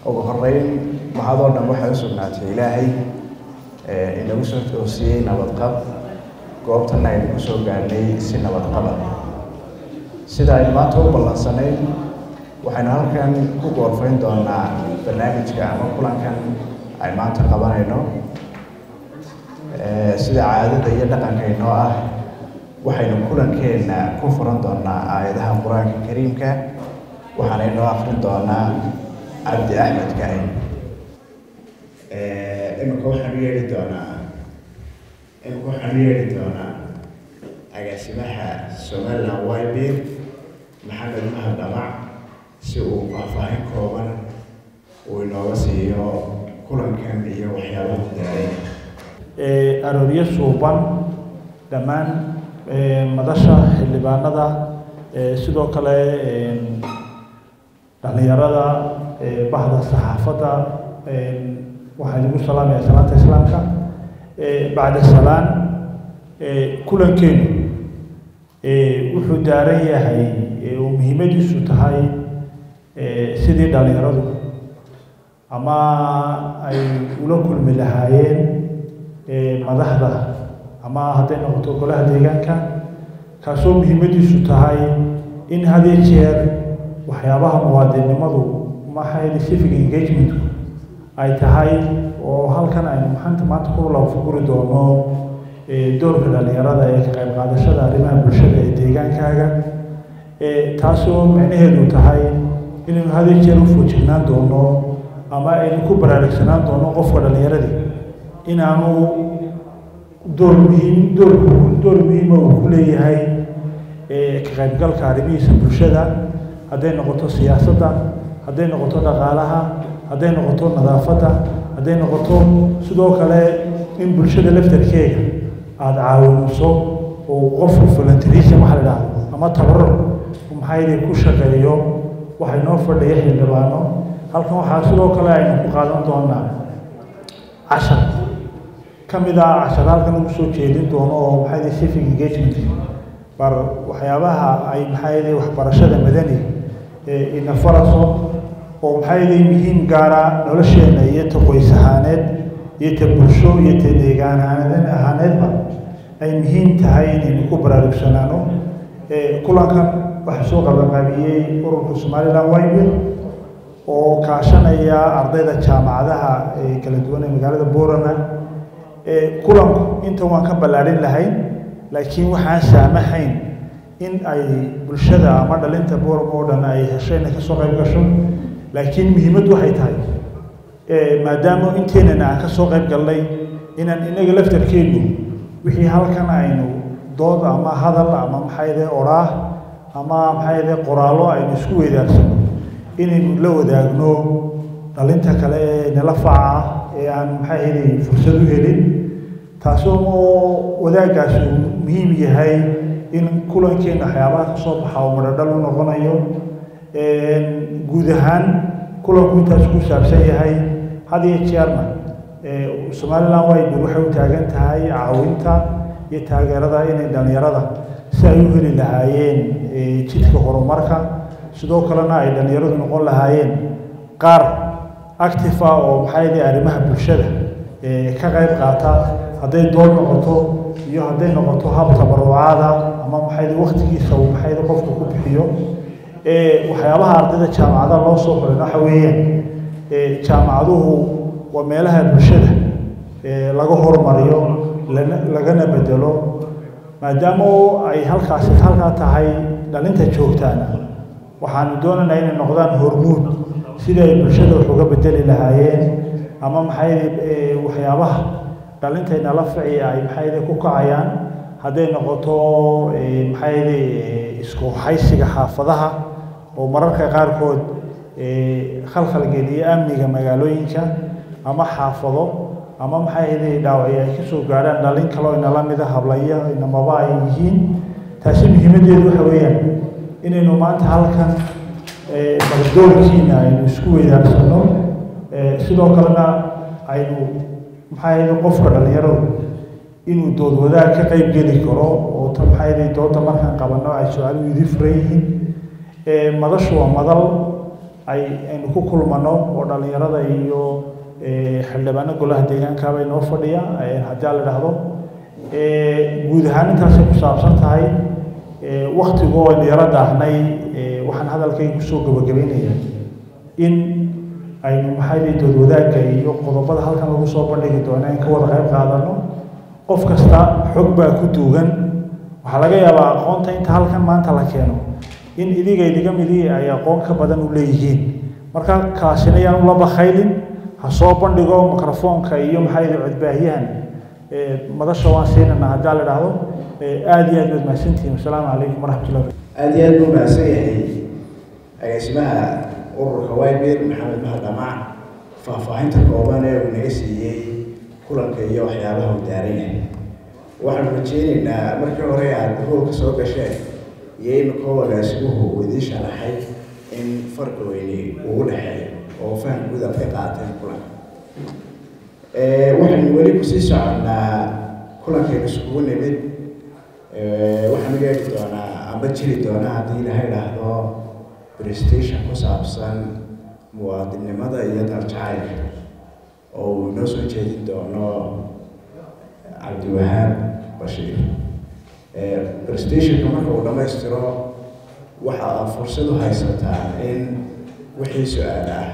ugu horeyn mahadoo dhan waxay u sugnaatay ilaahay inagu soo toosiyey nabadqab goobtana aynu ku soo gaadhnay si nabadqaba sida aynu maanta u ballansanayn waxaynu halkan ku goorfayn doonaa barnaamijka ama kulankan ay maanta qabanayno sida caadada iyo dhaqanka inoo ah waxaynu kulankeenna ku furan doonaa aayadaha qur-aanka kariimka waxaana inoo akrin doonaa cabdi axmed kahin imika waxaan u yeedhi doonaa imika waxaan u yeedhi doonaa agaasimaha somaliland wybir maxamed mahad dhamac si uu faahfaahin kooban uu inooga siiyo kulankan iyo waxyaabaha daaray arooryo suuban dhammaan madasha xildhibaanada sidoo kale dhalinyarada bahda saxaafadda waxaan igu salaamaya salaanta islaamka bacda salaan kulankeenu wuxuu daaran yahay oo muhiimadiisu tahay sidii dhalinyaradu ama ay ula kulmi lahaayeen madaxda ama hadday noqoto golaha deegaanka kaasoo muhiimadiisu tahay in hadii jeer waxyaabaha muwaadinnimadu maxay civic engagementku ay tahay oo halkan aynu maxanta maanta ku lafuguri doono doorka dhalinyarada ee ka qayb qaadashada arrimaha bulshada ee deegaankaaga taasoo micnaheedu tahay inaynu hadii jeer u foojignaan doono ama aynu ku baraarugsanaan doono qofka dhalinyaradii inaanu door muhiim door door muhiima uu ku leeyahay ka qaybgalka arrimihiisa bulshada hadday noqoto siyaasadda hadday noqoto dhaqaalaha hadday noqoto nadaafadda hadday noqoto sidoo kale in bulshada laftarkeega aada caawiniso oo qofku voluntarism waxa la dhahdo ama tabaruc maxaydi ku shaqeeyo waxay noo fadhiya xildhibaano halkan waxaa sidoo kale aynu ku qaadan doonaa cashar ka mid ah cashar halkan lagu soo jeedin doono oo maxaydi civic engagement bar waxyaabaha ay maxaydi waxbarashada madani ina faraso oo maxaydi muhiim gaara nolosheena iyo ta qoys ahaaneed iyo ta bulsho iyo ta deegaan ahaaneedba ay muhiim tahay inaynu ku baraarugsanaano kulankan waxaa soo qabanqaabiyey ururka somaliland wybir oo kaashanaya ardayda jaamacadaha kala duwan ee magaalada borama kulanku intan waan ka ballaadhin lahayn laakiin waxaan saamahayn in ay bulshada ama dhalinta borama oo dhan ay hesho inay kasoo qayb gasho laakiin muhiimaddu waxay tahay maadaama inteenana aan kasoo qayb galnay inaan inaga laftarkeenu wixii halkan aynu dood ama hadal ama maxayde oraah ama maxayde qoraallo aynu isku weydaarsano inaynu la wadaagno dhalinta kale ee nala faca ee aan maxayde fursad u helin taasoo moo wadaagaasi uu muhiim yahay in kulankeena waxyaabaha ka soo baxa oo madhadhal u noqonayo guud ahaan kulanku intaas ku saabsan yahay had iyo jeerna somaliland wybir waxay u taagan tahay caawinta iyo taageerada inay dhalinyarada si ay u heli lahaayeen jidka horumarka sidoo kalena ay dhalinyaradu noqon lahaayeen qaar active ah oo maxaydi arrimaha bulshada ka qayb qaata hadday dood noqoto iyo hadday noqoto hab tabarucaada ama maxaydi waktigiisa uu maxaydi qofku ku bixiyo waxyaabaha ardayda jaamacadaha loo soo xurin waxa weeyaan jaamacaduhu waa meelaha bulshada laga horumariyo lagana bedelo maadaama ay halkaasi halkaa tahay dhalinta joogtaana waxaanu doonaynaa inay noqdaan hormuud sidii ay bulshada wax uga bedeli lahaayeen ama maxaydi waxyaabaha dhalintaynala fici ay maxaydi ku kacayaan hadday noqoto maxaydi isku haysiga xaafadaha oo mararka qaarkood khalkhal geliya amniga magaalooyinka ama xaafado ama maxaydi dhaawacyo ay kasoo gaadhaan dhalin kaloo inala mida hablaya inamaba ay yihiin taasi muhiimaddeedu waxa weeyaan inaynu maanta halkan baldoorkiina aynu isku weydaarsano sidoo kalena aynu maxaydi qofka dhalinyaradu inuu dood wadaag ka qayb geli karo oo ta maxaydi dooda markaan qabano ay su-aaluhu idi furan yihiin madashu waa madal ay aynu ku kulmano oo dhallinyarada iyo xildhibaano golaha deegaankaaba inoo fadhiya haddii a la idhaahdo guud ahaan intaasay ku saabsan tahay waktigoo aynu yaro daahnay waxaan hadalkayga kusoo gabagabaynayaa in aynu maxay dood wadaagga iyo qodobada halkan lagu soo bandhigi doono in ka wada qayb qaadano qof kasta xog baa ku duugan waxaa laga yaabaa aqoonta inta halkan maanta la keeno in idiga idiga midii ay aqoon ka badan u leeyihiin marka kaasina yaan ula bakhaylin ha soo bandhigo mikrofoonka iyo maxaa yidhi codbaahiyahan madasha waan siinana haddii la idhaahdo aada iyo aad baad mahadsantihiin wasalaamu calaykum waraxmatullahi aada iyo aad buu mahadsan yahay agaasimaha ururka wybir maxamed mahad dhamac faahfaahinta kooban ee uu naga siiyey kulanka iyo waxyaabaha uu daaran yahay waxaanu rajeyneynaa markii hore aad hoolka soo gasheen iyo imikoo agaasimuhu uu idiin sharaxay in farqi weyni ugu dhexeeyo oo faham guud aad ka qaateen kulanka waxaynu weli kusii soconnaa kulankaynu iskugu nimid waxaanu yeeli doonaa ama jiri doonaa haddii ilaha idhaahdo prestation ku saabsan muwaadinnimada iyo darjacaylka oo uu inoo soo jeedin doono cabdiwahaab bashiir prestationka marka uu dhammaystiro waxa aad fursad u haysataa in wixii su-aal ah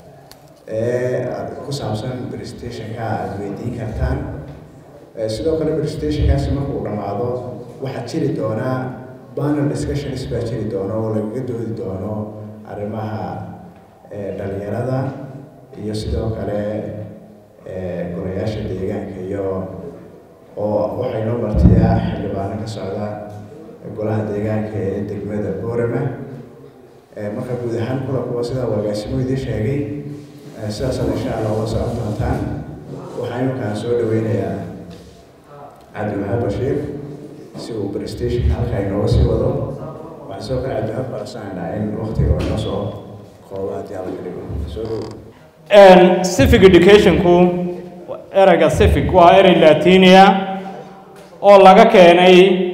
ee ku saabsan prestationka aada weydiin kartaan sidoo kale prestationkaasi marka uu dhammaado waxaa jiri doonaa panel discussions baa jiri doono oo lagaga doodi doono arrimaha dhalinyarada iyo sidoo kale golayaasha deegaanka iyo oo waxay noo martiyaa xildhibaano ka socda golaha deegaanka ee degmada boorama marka guud ahaan kulankuwa sidaa wagaasimo idiin sheegay sidaasaad insha allah uga socon doontaan waxaa iminkaan soo dhaweynayaa cabdiwahaab bashiir si uu prestation halkaa inooga sii wado waxaan sidoo kale cabdiwahaab barsanaynaa in waktiga oo inoo soo qoobo haddii alla ka dhigo soo dhow civic educationku ereyga civic waa erey latinia oo laga keenay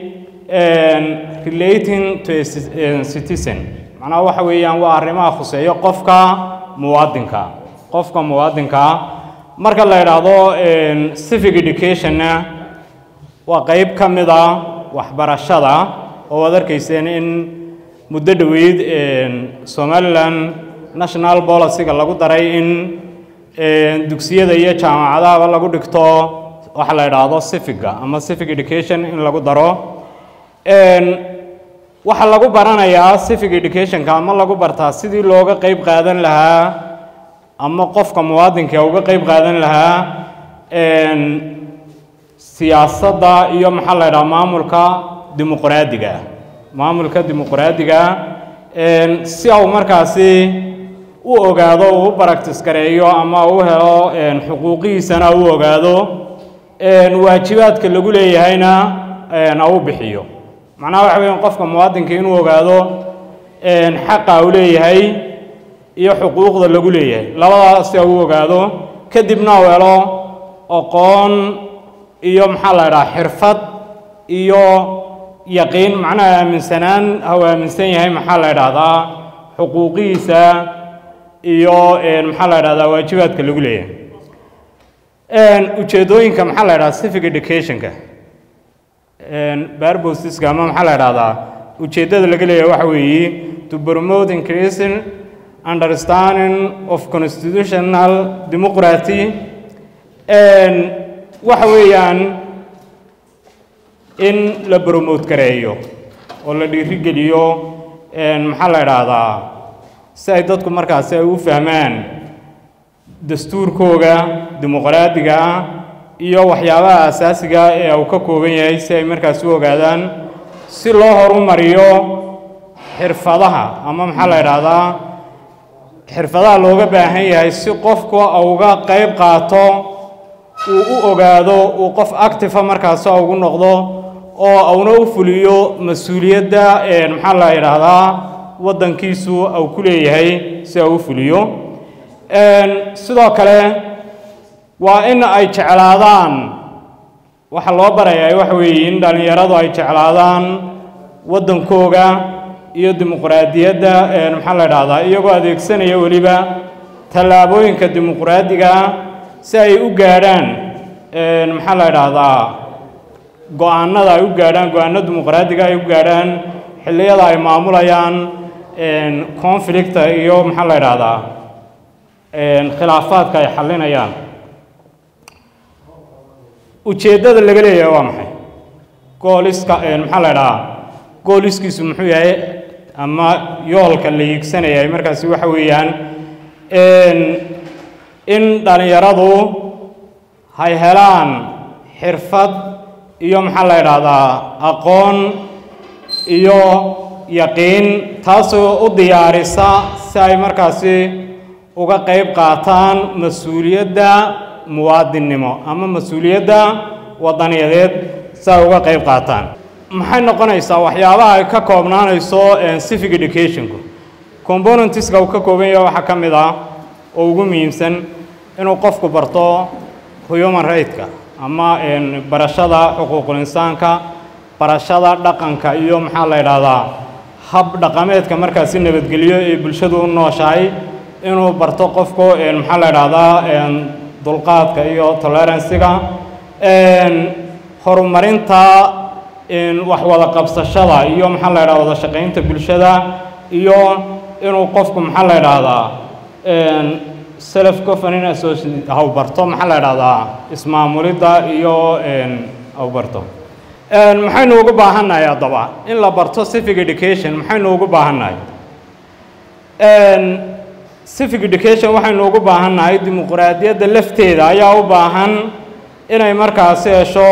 relating to a citizen macnaha waxa weeyaan waa arrimaha khuseeyo qofka muwaadinka qofka muwaadinka marka la idhaahdo civic educationna waa qeyb ka mid a waxbarashada oo waad arkayseen in muddo dhoweyd somalilan national policyga lagu daray in dugsiyada iyo jaamacadahaba lagu dhigto waxa la idhaahdo civiga ama civic education in lagu daro waxaa lagu baranayaa civic educationka ama lagu bartaa sidii looga qeyb qaadan lahaa ama qofka muwaadinka uga qeyb qaadan lahaa siyaasadda iyo maxaa la idhaha maamulka dimuqraadiga maamulka dimuqraadiga si au markaasi u ogaado uu u baractis gareeyo ama u helo xuquuqihiisana u ogaado waajibaadka lagu leeyahayna a u bixiyo macnaha waxa weya qofka muwaadinka inuu ogaado xaqa u leeyahay iyo xuquuqda lagu leeyahay labadaas si u ogaado kadibna u helo aqoon iyo maxaa la idhaha xirfad iyo yaqiin macnaha aaminsanaan ha u aaminsan yahay maxaa la idhaahdaa xuquuqihiisa iyo maxaa la idhahdaa waajibaadka lagu leeyahay ujeedooyinka maxaa la idhahdaa civic educationka barbosiska ama maxaa la idhahdaa ujeeddada laga leeyahay waxa weeye to promote increasing understanding of constitutional democracy waxa weeyaan in la promote gareeyo oo la dhiirigeliyo maxaa la idhaahdaa si ay dadku markaasi ay u fahmaan dastuurkooga dimuqraadiga ah iyo waxyaabaha asaasiga ee uu ka kooban yahay si ay markaas u ogaadaan si loo horumariyo xirfadaha ama maxaa la idhaahdaa xirfadaha looga baahan yahay si qofku uga qayb qaato uu u ogaado uu qof actifa markaasi ugu noqdo oo uuna u fuliyo mas-uuliyadda maxaa la idhaahdaa waddankiisu uu ku leeyahay si uu u fuliyo sidoo kale waa in ay jeclaadaan waxa loo barayaa waxa weeye in dhallinyaradu ay jeclaadaan waddankooga iyo dimuqraadiyadda maxaa la idhahdaa iyagoo adeegsanaya weliba tallaabooyinka dimuqraadiga ah si ay u gaadhaan maxaa la idhaahdaa go-aanada ay u gaadhaan go-aano dimuqraadiga ay u gaadhaan xilliyada ay maamulayaan conflicta iyo maxaa la idhaahdaa khilaafaadka ay xallinayaan ujeeddada laga leeyahay waa maxay gooliska maxaa la idhahaa gooliskiisu muxuu yahay ama yoolka la hiigsanayay markaasi waxa weeyaan in dhallinyaradu hay helaan xirfad iyo maxaa la idhaahdaa aqoon iyo yaqiin taasoo u diyaarisa si ay markaasi uga qayb qaataan mas-uuliyadda muwaadinnimo ama mas-uuliyadda wadaniyadeed si ay uga qayb qaataan maxay noqonaysaa waxyaabaha ay ka koobnaanayso civic educationku componentiska uu ka kooban yahay waxaa ka mid ah oo ugu muhiimsan inuu qofku barto human right-ka ama barashada xuquuqul insaanka barashada dhaqanka iyo maxaa la idhaahdaa hab dhaqameedka markaasi nabadgelyo ee bulshadu u nooshahay inuu barto qofku maxaa la idhaahdaa dulqaadka iyo toleransiga horumarinta wax wada qabsashada iyo maxaa la idhahda wada shaqaynta bulshada iyo inuu qofku maxaa la idhaahdaa self governing association haw barto maxaa la idhahdaa ismaamulidda iyo haw barto maxaynu ugu baahannahay haddaba in la barto civic education maxaynu ugu baahannahay civic education waxaynu ugu baahannahay dimuqraadiyadda lafteeda ayaa u baahan inay markaasi hesho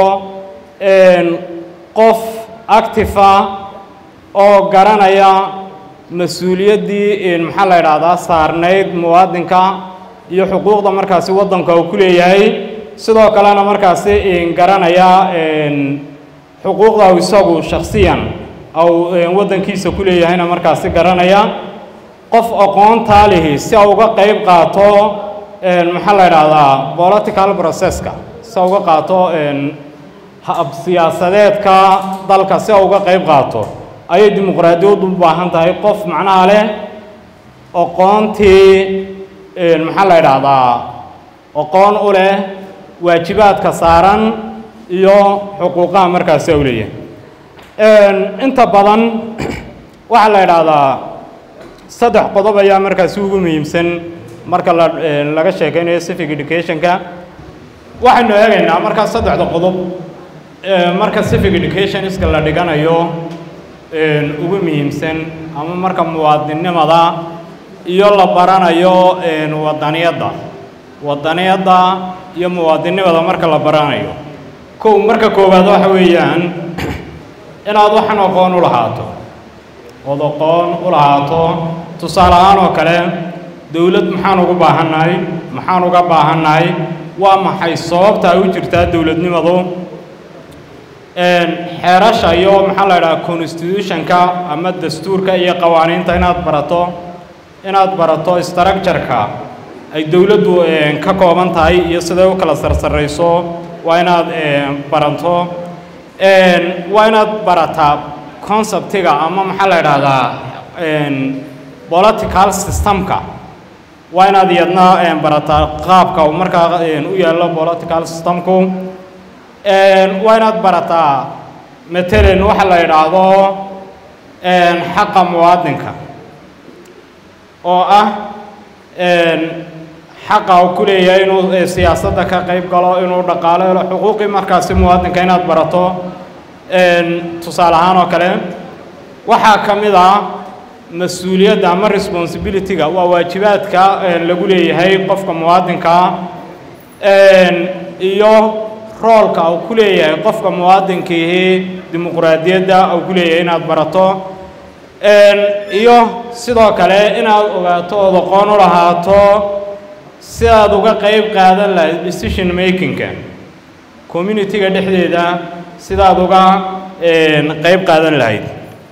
qof actifa oo garanaya mas-uuliyaddii maxaa la idhaahdaa saarnayd muwaadinka iyo xuquuqda markaasi waddanka uu ku leeyahay sidoo kalena markaasi garanaya xuquuqda u isagu shakhsiyan au waddankiisa ku leeyahayna markaasi garanaya qof aqoontaa lihi si a uga qayb qaato maxaa la idhaahdaa political processka si a uga qaato hab siyaasadeedka dalka si a uga qayb qaato ayay dimuqraadiyaddu u baahan tahay qof macnaha leh aqoontii maxaa la idhaahdaa aqoon u leh waajibaadka saaran iyo xuquuqaha markaasi u leeyahay inta badan waxaa la idhaahdaa saddex qodob ayaa markaasi ugu muhiimsan marka la laga sheekaynayo civic educationka waxaynu eegaynaa markaa saddexda qodob marka civic educationiska la dhiganayo ugu muhiimsan ama marka muwaadinnimada iyo la baranayo wadaniyadda wadaniyadda iyo muwaadinnimada marka la baranayo kow marka koowaad waxa weeyaan inaad waxan aqoon u lahaato ood aqoon u lahaato tusaale ahaan oo kale dowlad maxaan ugu baahannahay maxaan uga baahannahay waa maxay sababta ay u jirtaa dowladnimadu xeerasha iyo maxaa la idhaha constitutionka ama dastuurka iyo qawaaniinta inaad barato inaad barato structureka ay dowladdu ka kooban tahay iyo siday u kala sarsarayso waa inaad barato waa inaad barataa conceptiga ama maxaa la idhaahdaa political systemka waa inaad iyadna barataa qaabka uu markaa u yaallo political systemku waa inaad barataa matalan waxa la idhaahdo xaqa muwaadinka oo ah xaqa uu ku leeyahay inuu siyaasadda ka qayb galo inuu dhaqaalo helo xuquuqii markaasi muwaadinka inaad barato tusaale ahaan oo kale waxaa ka mid ah mas-uuliyadda ama responsibilityga waa waajibaadka lagu leeyahay qofka muwaadinkaa iyo roolka uu ku leeyahay qofka muwaadinkiihi dimuqraadiyadda uu ku leeyahay inaad barato iyo sidoo kale inaad ogaato ood aqoon u lahaato si aad uga qayb qaadan lahayd decision makingka communitiga dhexdeeda sidaad uga qayb qaadan lahayd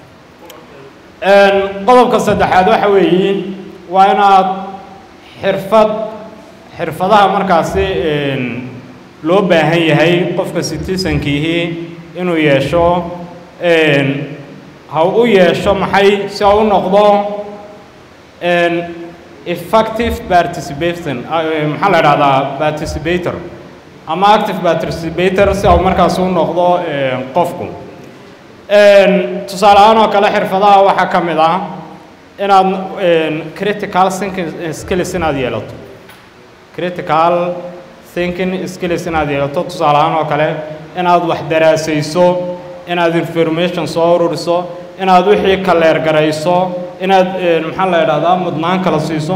qodobka saddexaad waxa weeye waa inaad xirfad xirfadaha markaasi loo baahan yahay qofka citizenkiihi inuu yeesho ha u yeesho maxay si ha u noqdo effective participation maxaa la idhahdaa participator ama active participator si au markaas u noqdo qofku tusaale ahaan oo kale xirfadaha waxaa ka mid ah inaad critical thinking skills inaad yeelato critical thinking skills inaad yeelato tusaale ahaan oo kale inaad wax daraasayso inaad information soo ururiso inaad wixii kaleer garayso inaad maxaa la idhahdaa mudnaan kala siiso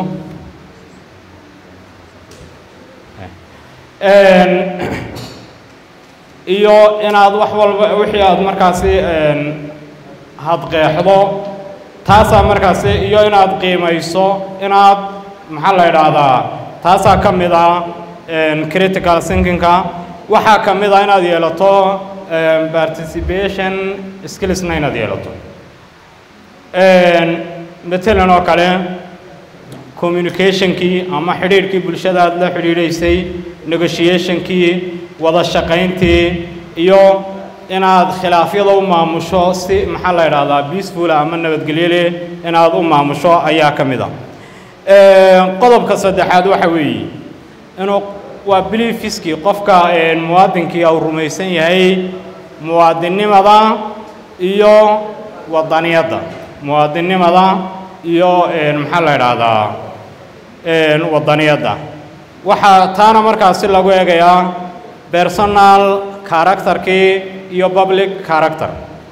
iyo inaad wax walba wixii aad markaasi hadqeexdo taasaa markaasi iyo inaad qiimayso inaad maxaa la idhaahdaa taasaa ka mid ah critical thinkingka waxaa ka mid ah inaad yeelato participation skillsna inaad yeelato matalan oo kale communicationkii ama xidhiidhkii bulshada aad la xidhiidhaysay negotiationkii wada shaqayntii iyo inaad khilaafyada u maamusho si maxaa la idhahdaa peaceful ama nabadgelyo leh inaad u maamusho ayaa ka mid ah qodobka saddexaad waxa weeye inuu waa beliefiskii qofka muwaadinkii uu rumaysan yahay muwaadinnimada iyo wadaniyadda muwaadinnimada iyo maxaa la idhaahdaa wadaniyadda waxaa taana markaasi lagu eegayaa personal characterkii iyo public character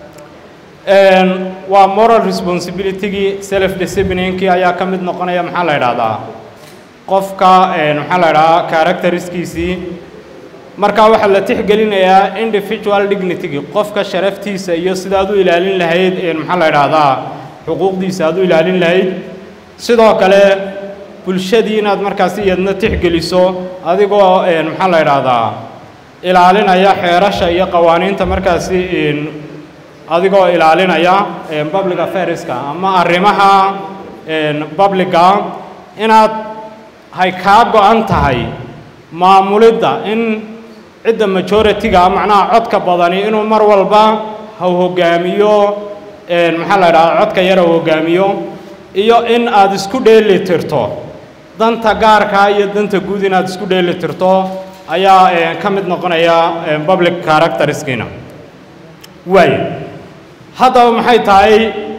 waa moral responsibilitygii self disciplinekii ayaa ka mid noqonaya maxaa la idhahdaa qofka maxaa la idhahaa characteriskiisii marka waxaa la tixgelinayaa individual dignitygii qofka sharaftiisa iyo sidaad u ilaalin lahayd maxaa la idhaahdaa xuquuqdiisa aad u ilaalin lahayd sidoo kale bulshadii inaad markaasi iyadna tixgeliso adigoo maxaa la idhaahdaa ilaalinaya xeerasha iyo qawaaniinta markaasi adigoo ilaalinaya public affairska ama arrimaha publica inaad hay kaa go-an tahay maamulidda in cidda majority-ga macnaha codka badani inuu mar walba ha hogaamiyo maxaa la idhahdaa codka yar ha hogaamiyo iyo in aad isku dheeli tirto danta gaarka iyo danta guud inaad isku dheeli tirto ayaa ka mid noqonaya public characteriskiina waayo haddaba maxay tahay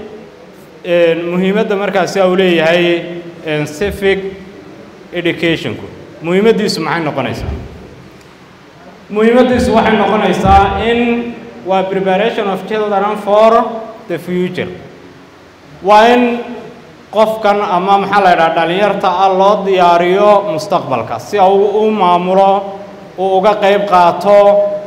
muhiimadda markaasi uu leeyahay civic educationku muhiimaddiisu maxay noqonaysaa muhiimaddiisu waxay noqonaysaa in waa preparation of children for the future waa in qofkan ama maxaa la yidhaha dhallinyarta ah loo diyaariyo mustaqbalka si uu u maamulo uu uga qayb qaato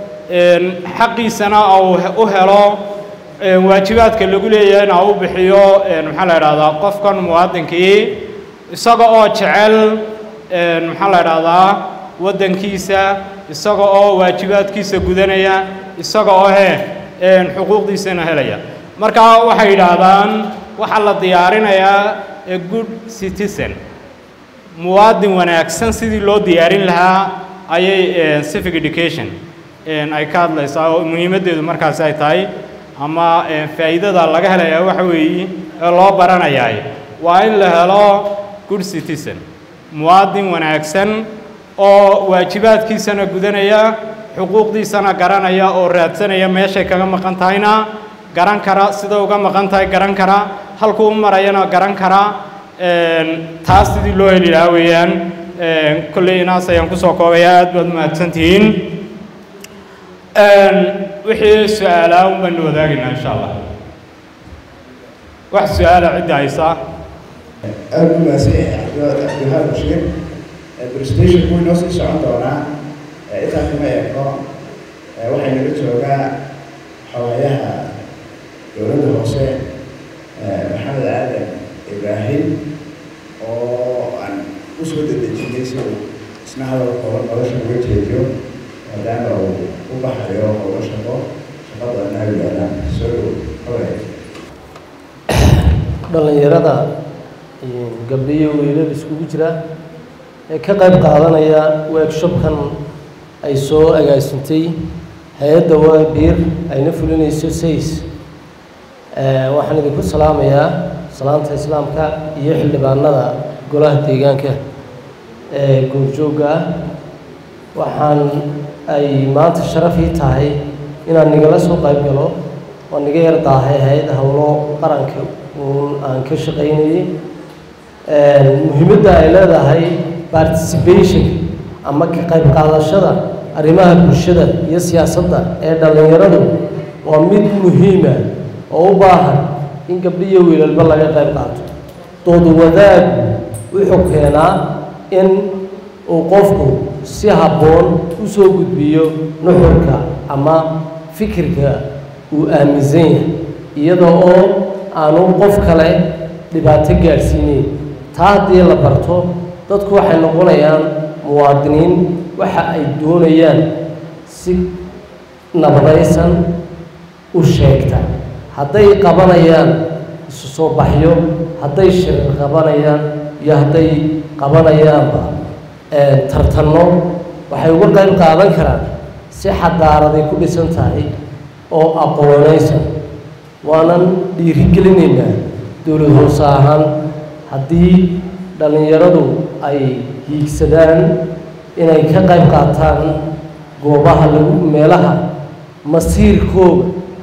xaqiisana uu u helo waajibaadka lagu leeyahayna u bixiyo maxaa la idhahdaa qofkan muwaadinkii isaga oo jecel maxaa la idhahdaa waddankiisa isaga oo waajibaadkiisa gudanaya isaga oo he xuquuqdiisana helaya marka waxay yidhaahdaan waxaa la diyaarinayaa a good citizen muwaadin wanaagsan sidii loo diyaarin lahaa ayay civic education ay ka hadlaysaa oo muhiimaddeedu markaasi ay tahay ama faa'iidada laga helayaa waxa weeye ee loo baranayaa waa in la helo good citizen muwaadin wanaagsan oo waajibaadkiisana gudanaya xuquuqdiisana garanaya oo raadsanaya meeshay kaga maqan tahayna garan kara sida uga maqan tahay garan kara halkuu u marayana garan kara taas sidii loo heli lahaa weeyaan kolley inaas ayaan kusoo koobaya aad baad mahadsan tihiin wixii su-aalaa un baanu wadaagaynaa insha allah wax su-aala cidda haysaa aad u mahadsan yahay cabdiwahaab bashiir presentation wuu inoo sii socon doonaa intaa kuma eegno waxay naga joogaa xawaayaha dowladda hoose maxamed aadan ibraahim oo aan usoo dedejinay si uu isna hadal kooban nolosha uga jeediyo maadaama uu u baxayo howlo shaqo shaqadana ay yaalaan soo dhow haway dhallinyarada gabdho iyo wiilal iskugu jira ee ka qayb qaadanaya workshopkan ay soo agaasintay hay-adda waabir ayna fulinayso says waxaan idinku salaamayaa salaanta islaamka iyo xildhibaanada golaha deegaanka ee goobjoogga ah waxaan ay maanta sharaf ii tahay inaan nigala soo qayb galo oo niga yar daahay ahayd howlo qaranka uun aan ka shaqaynayay muhiimadda ay leedahay participation ama ka qayb qaadashada arrimaha bulshada iyo siyaasadda ee dhallinyaradu waa mid muhiima oo u baahan in gabdhiyo wiilalba laga qayb qaato doodu wadaagu wuxuu keenaa in uu qofku si habboon u soo gudbiyo nuxurka ama fikirka uu aaminsan yahay iyada oo aanu qof kale dhibaato gaadhsiinayn taa haddii la barto dadku waxay noqonayaan muwaadiniin waxa ay doonayaan si nabadaysan u sheegta hadday qabanayaan isu soo baxyo hadday shirir qabanayaan iyo hadday qabanayaanba tartanno waxay uga qayb qaadan karaan si xadaaraday ku dhisan tahay oo aqoonaysan waanan dhiirigelinaynaa dowlad hoose ahaan haddii dhallinyaradu ay hiigsadaan inay ka qayb qaataan goobaha lagu meelaha masiirkooga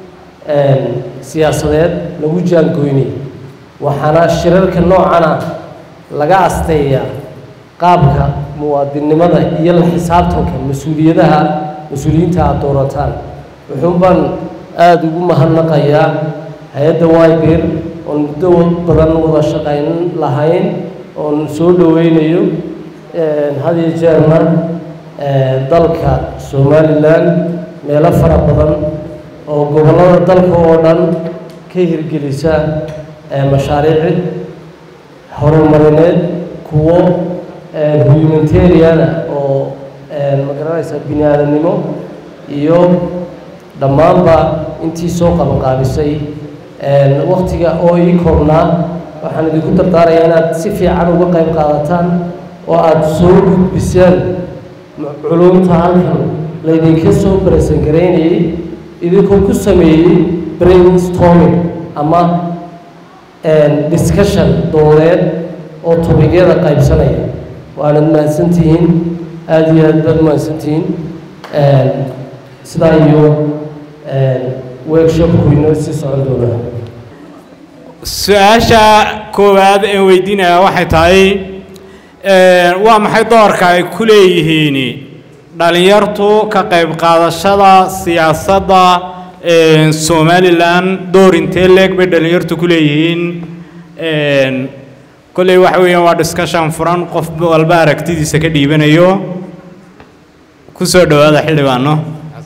siyaasadeed lagu jaangoynay waxaana shirarka noocana laga asteeyaa qaabka muwaadinnimada iyo la xisaabtanka mas-uuliyadaha mas-uuliyiinta aada doorataan wuxuun baan aada ugu mahadnaqayaa hay-adda wyber oon muddo badan wada shaqayn lahayn oon soo dhoweynayo had iyo jeerna dalka somalilan meelo fara badan oo gobollada dalka oo dhan ka hirgelisa mashaariic horumarineed kuwo humanitariana oo magaranaysa bini aadamnimo iyo dhammaanba intii soo qabanqaabisay waktiga oo ii koobnaa waxaan idinku dardaarayaa inaad si fiican uga qayb qaadataan oo aada soo gudbisaan culumta halkan laydinka soo baraysan garaynayay idinkoo ku sameeyey brainstorming ama discussion doodeed oo tobigyada qaybsanaya waanad mahadsantihiin aada iyo aad baad mahadsantihiin sidaa iyo workshopku inoo sii socon doonaa su-aasha koowaad ee weydiinaya waxay tahay waa maxay doorka ay ku leeyihiin dhalinyartu ka qayb qaadashada siyaasadda somalilan door intee leeg bay dhalinyartu ku leeyihiin kolley waxa weeyaan waa discussion furan qof walba aragtidiisa ka dhiibanayo ku soo dhowaada xildhibaano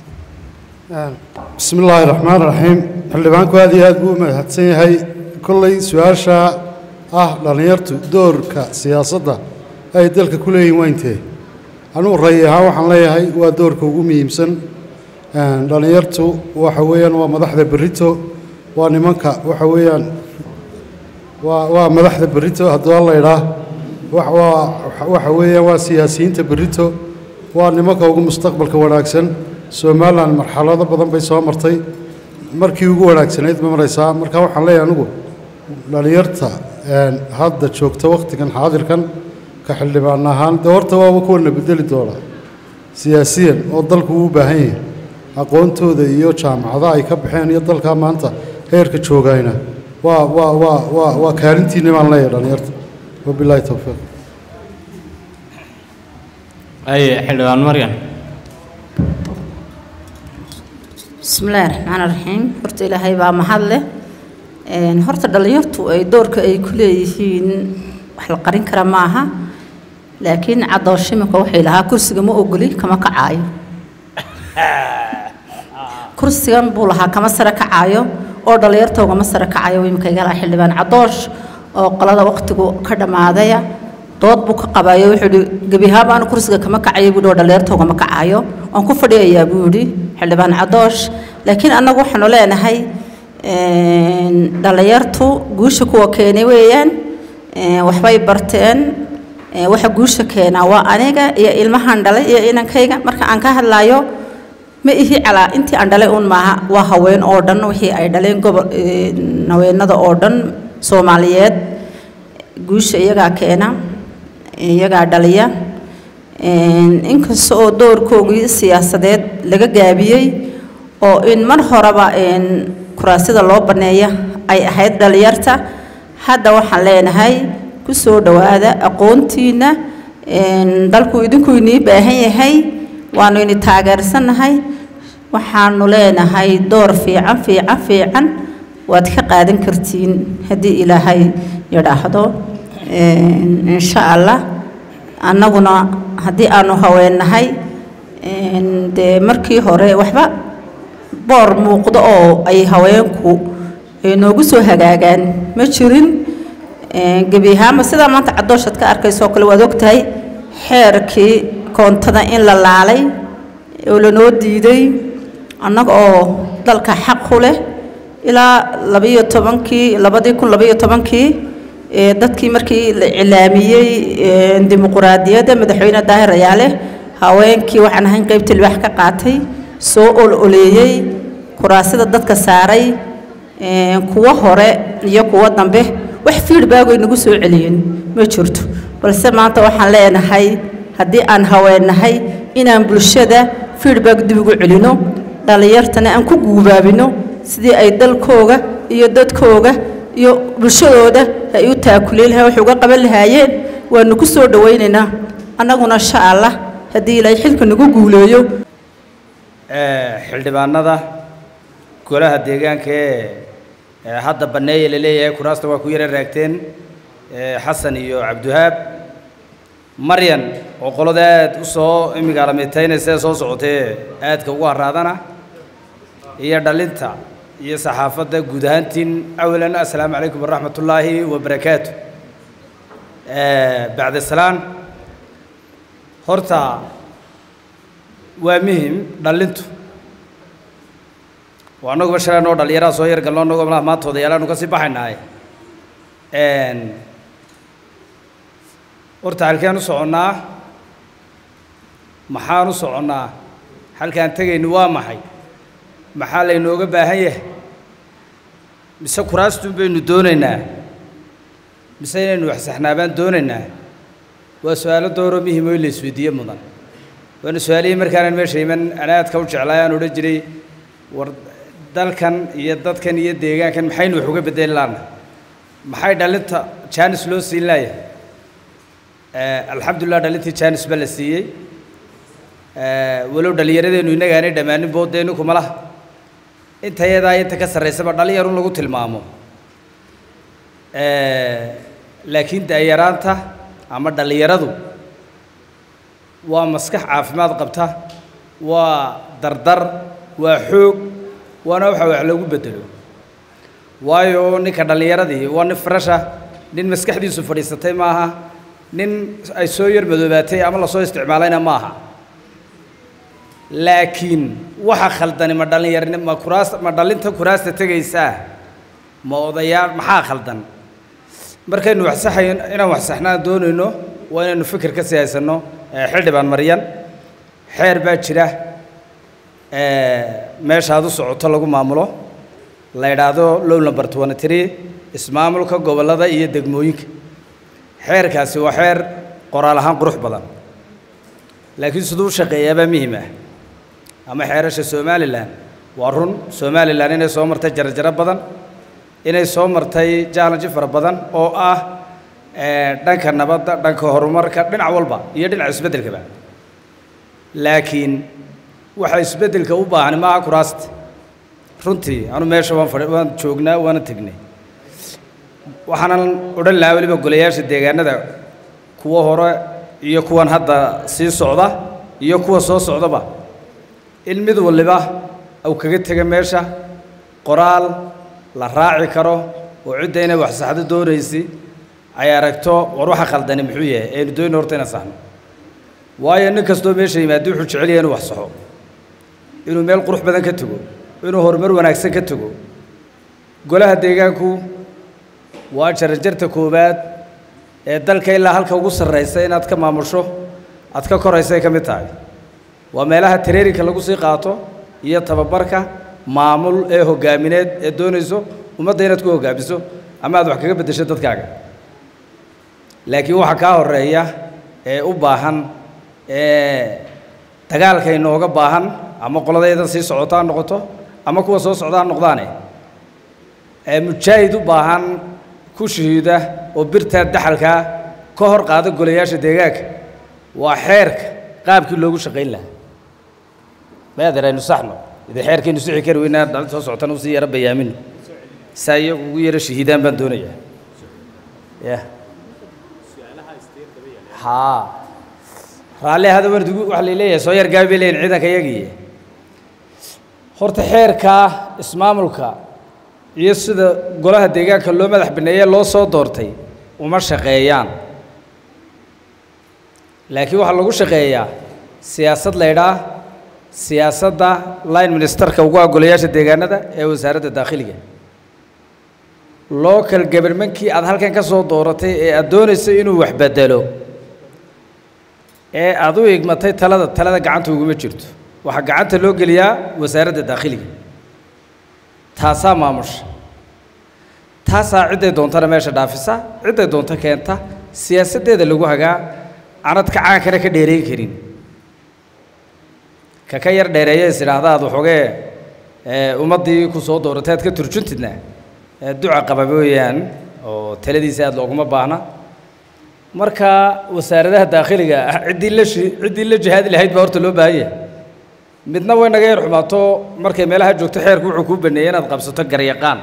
bismi illaahi raxmaan raxiim xildhibaanku aad iyo aad buu u mahadsan yahay kolley su-aasha ah dhallinyartu doorka siyaasadda ay dalka ku leeyihin waa intee anugu ray ahaan waxaan leeyahay waa doorka ugu muhiimsan dhallinyartu waxa weeyaan waa madaxda berrito waa nimanka waxa weeyaan waa waa madaxda berrito hadduu la idhaa waa waxa weeyaan waa siyaasiyiinta berrito waa nimanka ugu mustaqbalka wanaagsan somalilan marxalado badan bay soo martay markii ugu wanaagsanayd ma maraysaa marka waxaan leeyahay anigu dhallinyarta hadda joogta wakhtigan xaadirkan ka xildhibaan ahaan dee horta waaba kuwana bedeli doona siyaasiyan oo dalku uu u baahan yahay aqoontooda iyo jaamacadaha ay ka baxeen iyo dalkaa maanta heerka joogayna waa waa waa waa waa kaalintiinni baan leeyahay dhallinyarta wabilaahi towfiiq aye xildhibaan maryan bismillaahi raxmaan raxiim horta ilaahay baa mahad leh horta dhallinyartu ay doorka ay ku leeyihiin wax la qarin kara ma aha laakiin cadoosh iminka waxay lahaa kursiga ma ogoli kama kacaayo kursigan buu lahaa kama sare kacaayo oo dhallinyarta ugama sare kacayo iminka iga lahaa xildhibaan cadoosh oo qolada waqtigu ka dhammaadaya dood buu ka qabayo wuxuu ihi gebihaaba anu kursiga kama kacayo buu ihi oo dhallinyarta ugama kacayo waan ku fadhiyayaa buu yidhi xildhibaan cadoosh laakiin annagu waxaanu leenahay dhallinyartu guusha kuwa keenay weeyaan waxbay barteen waxa guusha keenaa waa aniga iyo ilmahan dhalay iyo inankayga marka aan ka hadlayo ma ihi calaa intii aan dhalay uun maaha waa haween oo dhan wixii ay dhaleen gobol haweenada oo dhan soomaaliyeed guusha iyagaa keena iyagaa dhaliya inkasta oo doorkoogii siyaasadeed laga gaabiyey oo in mar horeba kuraasida loo banneeya ay ahayd dhalinyarta hadda waxaan leenahay ku soo dhowaada aqoontiina dalku idinku inii baahan yahay waanu ini taageersannahay waxaanu leenahay door fiican fiican fiican waad ka qaadan kartiin haddii ilaahay yidhaahdo insha allah annaguna haddii aanu haweennahay dee markii hore waxba boor muuqdo oo ay haweenku noogu soo hagaagaan ma jirin gebi ahaanba sidaa maanta cadooshad ka arkaysoo kale waad ogtahay xeerkii koontada in la laalay oo lanoo diiday annaga oo dalka xaq ku leh ilaa labiyo tobankii labadii kun labiyo tobankii dadkii markii la cilaamiyey dimuquraadiyadda madaxweyne daahir ayaale haweenkii waxaan ahayn qaybta libaax ka qaatay soo ol oleeyey kuraasida dadka saaray kuwa hore iyo kuwa dambe wax feedback ay nagu soo celiyeen ma jirto balse maanta waxaan leenahay haddii aan haweennahay inaan bulshada feedback dib ugu celino dhallinyartana aan ku guubaabino sidii ay dalkooga iyo dadkooga iyo bulshadooda ay u taakuleen lahayn wax uga qaban lahaayeen waanu ku soo dhowaynaynaa annaguna insha allah haddii ilaahay xilka nagu guuleeyo xildhibaanada golaha deegaanka ee hadda banneeya la leeyahay kuraasta waa ku yara raagteen xasan iyo cabdiwahaab maryan oo qolada aad u soo imigaalamitaynaysa ee soo socotee aadka ugu haraadana iyo dhalinta iyo saxaafadda guud ahaantiin awalan assalaamu calaykum waraxmat ullaahi wabarakaatu bacda salaan horta waa muhim dhalintu waa annaguba shalay noo dhallinyaraha soo yar galno annagoo malaha maanta odayaalaanu ka sii baxaynaaye horta halkeen u soconnaa maxaan u soconnaa halkaan tegaynu waa maxay maxaa laynooga baahan yahay mise kuraastuun baynu doonaynaa mise inaynu waxsaxnaabaan doonaynaa waa su-aalo dooroo muhim oo in la isweydiiye mudan waana su-aalihii markaanan meesha iman anaadka u jeclaay aan odhan jiray war dalkan iyo dadkan iyo deegaankan maxaynu wax uga bedeli laana maxay dhalinta jaanis loo siin laaya alxamdulilah dhalintii jaanis ba la siiyey walow dhallinyaradeennu innaga aanay dhammaanin booddeenu kuma laha inta yadaa inta ka sarraysaba dhalinyarun lagu tilmaamo laakiin da'yaraanta ama dhallinyaradu waa maskax caafimaad qabta waa dardar waa xoog waana waxa wax loogu bedelo waayo ninka dhallinyaradii waa nin farasha nin maskaxdiisu fadhiisatay maaha nin ay soo yar madoobaatay ama lasoo isticmaalayna ma aha laakiin waxa khaldani ma dhallinyarni ma kuraas ma dhalinta kuraasta tegaysaa ma odayaal maxaa khaldan markaynu waxsaxayn inaan waxsaxnaan doonayno waa inaynu fikir ka sii haysanno xildhibaan maryan xeer baa jira meeshaad u socoto lagu maamulo la yidhaahdo low number twenty three ismaamulka gobollada iyo degmooyinka xeerkaasi waa xeer qoraal ahaan qurux badan laakiin siduu u shaqeeyaabaa muhim ah ama xeerasha somalilan waa run somalilan inay soo martay jarajaro badan inay soo martay challenge fara badan oo ah dhanka nabadda dhanka horumarka dhinac walba iyo dhinaca isbeddelkaba laakiin waxa isbeddelka u baahan maaha kuraasta runtii anu meesha waan fadhi waan joognaa waana tegnay waxaanan odhan lahaa weliba golayaasha deegaanada kuwa hore iyo kuwan hadda sii socda iyo kuwa soo socdaba in mid waliba uu kaga tega meesha qoraal la raaci karo oo cidda inay wax saxdo doonaysi ay aragto war waxa khaldani muxuu yahay aynu doonayno horta inaan saxno waayo nin kastoo meesha yimaado wuxuu jecel yahay inuu wax saxo inuu meel qurux badan ka tego inuu horumar wanaagsan ka tego golaha deegaanku waa jarjarta koowaad ee dalka ilaa halka ugu sarraysa inaad ka maamusho aad ka koraysa ay ka mid tahay waa meelaha tareerinka lagu sii qaato iyo tababarka maamul ee hoggaamineed ee doonayso ummadda inaad ku hoggaamiso ama aad wax kaga beddesho dadkaaga laakiin waxaa kaa horeeya ee u baahan ee dagaalka inooga baahan ama qoladaydan sii socota ha noqoto ama kuwa soo socda ha noqdaane ee mujaahid u baahan ku shahiida oo birtaa daxalkaa ka hor qaada golayaasha deegaanka waa xeerka qaabkii loogu shaqayn lahaa maadeer aynu saxno idin xeerkaynu sixi kari weynaa dhalinta soo socotana usii yara bayaamino saa iyagu ugu yara shahiidaan baan doonayaa ya haa raalli hada wardigu waxa la leeyahay soo yar gaabi bay leeyihin ciidanka iyagiiye horta xeerka ismaamulka iyo sida golaha deegaanka loo madax baneeye loo soo doortay uma shaqeeyaan laakiin waxaa lagu shaqeeyaa siyaasad laydhaa siyaasadda line ministerka ugu agolayaasha deegaanada ee wasaaradda daakhiliga local governmentkii aad halkan ka soo dooratay ee aad doonayso inuu wax bedelo ee aad u igmatay talada talada gacanta uguma jirto waxaa gacanta loo geliyaa wasaaradda daakhiliga taasaa maamusha taasaa cidday doontana meesha dhaafisa cidday doonto keenta siyaasaddeeda lagu hagaa aanad ka caankana ka dheerayn karin ka ka yar dheereeya is idhaahda aad waxoogee ummaddii ku soo dooratay aad ka turjuntidna duca qaba mooyaan oo taladiisa aad looguma baahna marka wasaaradaha daakhiliga ciddii la shi ciddii la jihaadi lahayd baa horta loo baahan yahay midna way naga yar xumaato markay meelaha joogto xeerku wuxuu kuu baneeyey inaad qabsato garyaqaan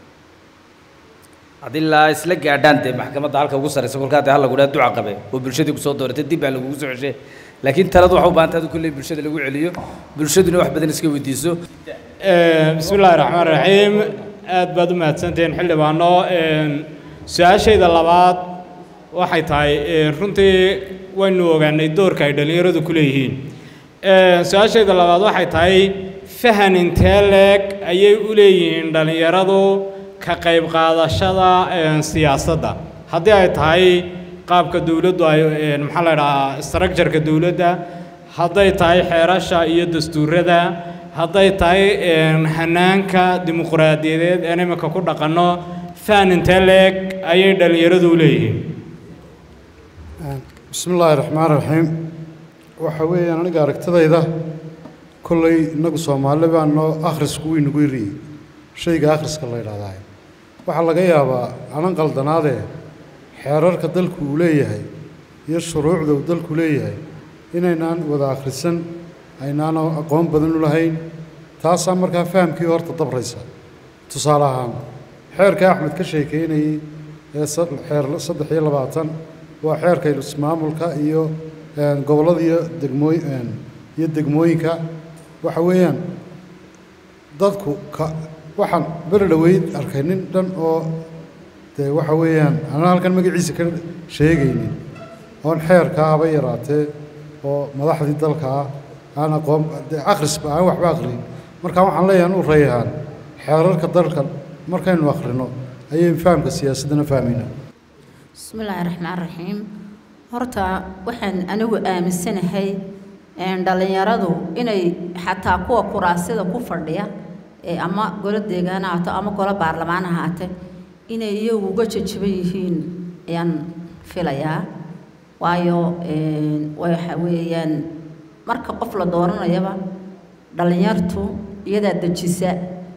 adilaa isla gaadhaan dee maxkamadda halka ugu sarraysa kolkaa dee hal lagu dhaha duca qabe oo bulshadii ku soo dooratay dib baa lagugu soo ceshay laakiin taladu waxa u baahan tahay kulley bulshada lagu celiyo bulshaduna wax badan iska weydiiso bismi illaahi raxmaan raxiim aad baad u mahadsantihiin xildhibaano su-aashayda labaad waxay tahay runtii waynu ogaanay doorka ay dhallinyaradu ku leeyihiin su-aashayda labaad waxay tahay fahan intee leeg ayay u leeyihiin dhallinyaradu ka qayb qaadashada siyaasadda haddii ay tahay qaabka dowladdu ay maxaa la idhahaa structureka dowladda hadday tahay xeerasha iyo dastuurada hadday tahay hanaanka dimuqraadiyadeed een iminka ku dhaqanno fahan intee leeg ayay dhallinyaradu u leeyihiin bismi illaahi raxmaan raxiim waxa weeyaan aniga aragtidayda kolley innagu soomaali baa noo akhrisku wuu inagu yariyey shayga akhriska la yidhahdaa waxaa laga yaabaa anan qaldanaadee xeerarka dalku uu leeyahay iyo shuruucda uu dalku leeyahay inaynaan wada akhrisan aynaan aqoon badan u lahayn taasaa markaa fahamkii horta dabraysa tusaale ahaan xeerka axmed ka sheekeynayey ee xeer saddex iyo labaatan waa xeerka ismaamulka iyo gobollada iyo degmooy iyo degmooyinka waxa weeyaan dadku ka waxaan beri dhoweyd arkay nin dhan oo dee waxa weeyaan anaa halkan magaciisa ka sheegaynin oon xeerkaa haba yaraatee oo madaxdii dalka ah aan aqoon dee akhrisba aan waxba akhriyin marka waxaan leeyahay u reeyahaan xeerarka dalka markaynu akhrino ayaynu fahamka siyaasaddana fahmaynaa bismi illaahi raxmaan raxiim horta waxaan anigu aaminsanahay dhallinyaradu inay xataa kuwa kuraasida ku fadhiya ee ama golo deegaan ha ahaato ama golo baarlamaan ha ahaate inay iyagu uga jajaban yihiin ayaan filayaa waayo waxa weeyaan marka qof la dooranayaba dhallinyartu iyadaa dejisa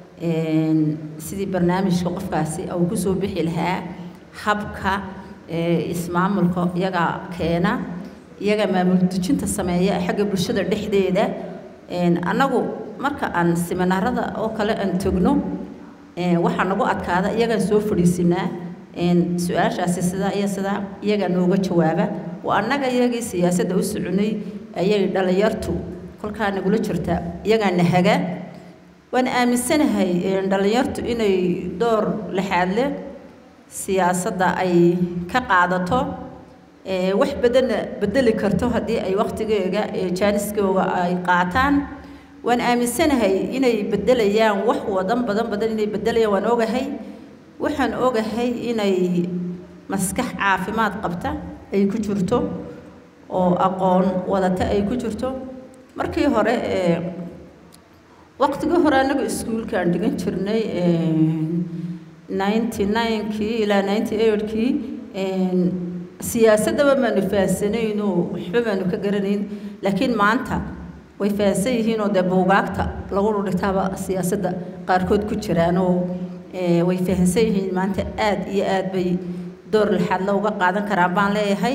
sidii barnaamijka qofkaasi uu ku soo bixi lahaa habka ismaamulka iyagaa keena iyagaa maamul dejinta sameeya xagga bulshada dhexdeeda annagu marka aan siminaarada oo kale aan tegno waxaa nagu adkaada iyagaan soo fadhiisinaa su-aashaasi sidaa iyo sidaa iyagaa nooga jawaaba waa annaga iyagii siyaasadda u soconay ayay dhallinyartu kolkaa nagula jirtaa iyagaa nahaga waan aaminsanahay dhallinyartu inay door lixaad leh siyaasadda ay ka qaadato wax badanna bedeli karto haddii ay wakhtigeega jaaniskooga ay qaataan waan aaminsanahay inay beddelayaan wax wadan badan badan inay beddelayaan waan ogahay waxaan ogahay inay maskax caafimaad qabta ay ku jirto oo aqoon wadata ay ku jirto markii hore waqtigii hore anagu iskuulkaan dhigan jirnay ninety ninekii ilaa ninety eightkii siyaasaddaba maanu fahansanayn oo waxba maanu ka garanayn laakiin maanta way fahansan yihiin oo dee buugaagta lagu dhigtaaba siyaasadda qaarkood ku jiraan oo way fahansan yihiin maanta aad iyo aad bay door lixaadla uga qaadan karaan baan leeyahay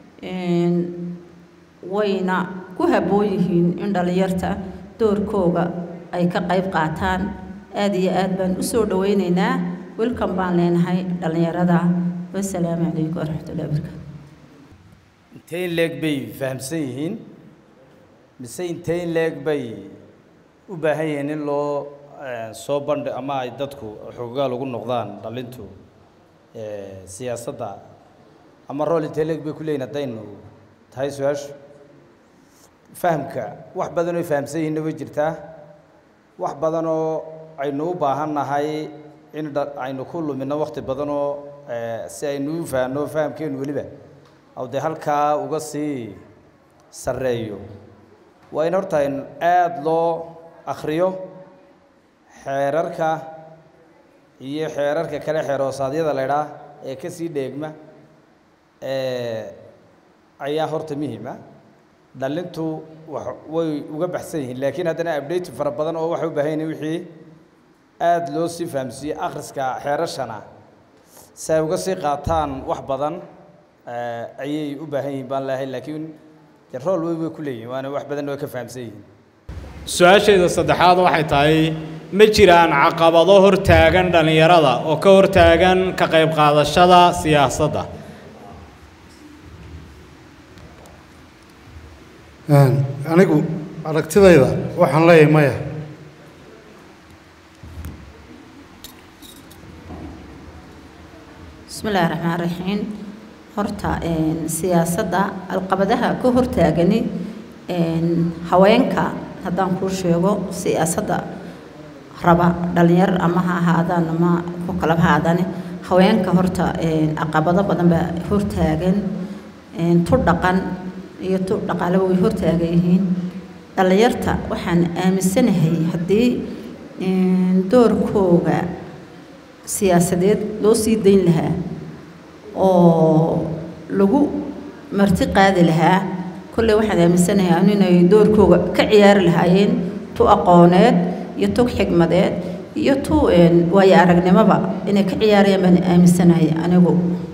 wayna ku habboon yihiin in dhallinyarta doorkooga ay ka qayb qaataan aad iyo aad baan u soo dhawaynaynaa welcome baan leenahay dhallinyarada wasalaamu calaykum waraxmatullahi wabarakaatu intee in leeg bay fahamsan yihiin mise intee in leeg bay u baahan yihiin in loo soo bandhi ama ay dadku xoogaal ugu noqdaan dhalintu siyaasadda ama rool intee leeg bay ku leeyihin haddaynu tahay su-aashu fahamka wax badan oo fahamsan yihiinna way jirtaa wax badan oo aynu u baahan nahay in aynu ku lumino wakti badan oo si aynu u fahanno fahamkeenu weliba aw dee halkaa uga sii sarreeyo waa in horta in aada loo akhriyo xeerarka iyo xeerarka kale xeeroosadyada la idhaah ee ka sii dheegma ayaa horta muhiima dhalintu wa way uga baxsan yihiin laakiin haddana update fara badan oo waxay u baahan yihin wixii aada loo sii fahamsiiyey akhriska xeerashana si ay uga sii qaataan wax badan ayay u baahan yihiin baan leehay laakiin dee rool wey way ku leeyihin waana wax badan oo ka fahamsan yihiin su-aashayda saddexaad waxay tahay ma jiraan caqabado hortaagan dhallinyarada oo ka hortaagan ka qayb qaadashada siyaasadda anigu aragtidayda waxaan leeyahay maya bismi illaahi raxmaan raxiim horta siyaasadda alqabadaha ka hortaagani haweenka haddaan kuu sheego siyaasadda raba dhalinyar ama ha ahaadaan ama ku kalaba ha ahaadane haweenka horta caqabado badan baa hortaagan tu dhaqan iyo tu dhaqaaleba way hortaagan yihiin dhallinyarta waxaan aaminsanahay haddii doorkooga siyaasadeed loo sii dayn lahaa oo lagu marti qaadi lahaa kolley waxaan aaminsanahay anu inay doorkooga ka ciyaari lahaayeen tu aqooneed iyo tu xigmadeed iyo tu waayo aragnimoba inay ka ciyaarayaan baan aaminsanahay anigu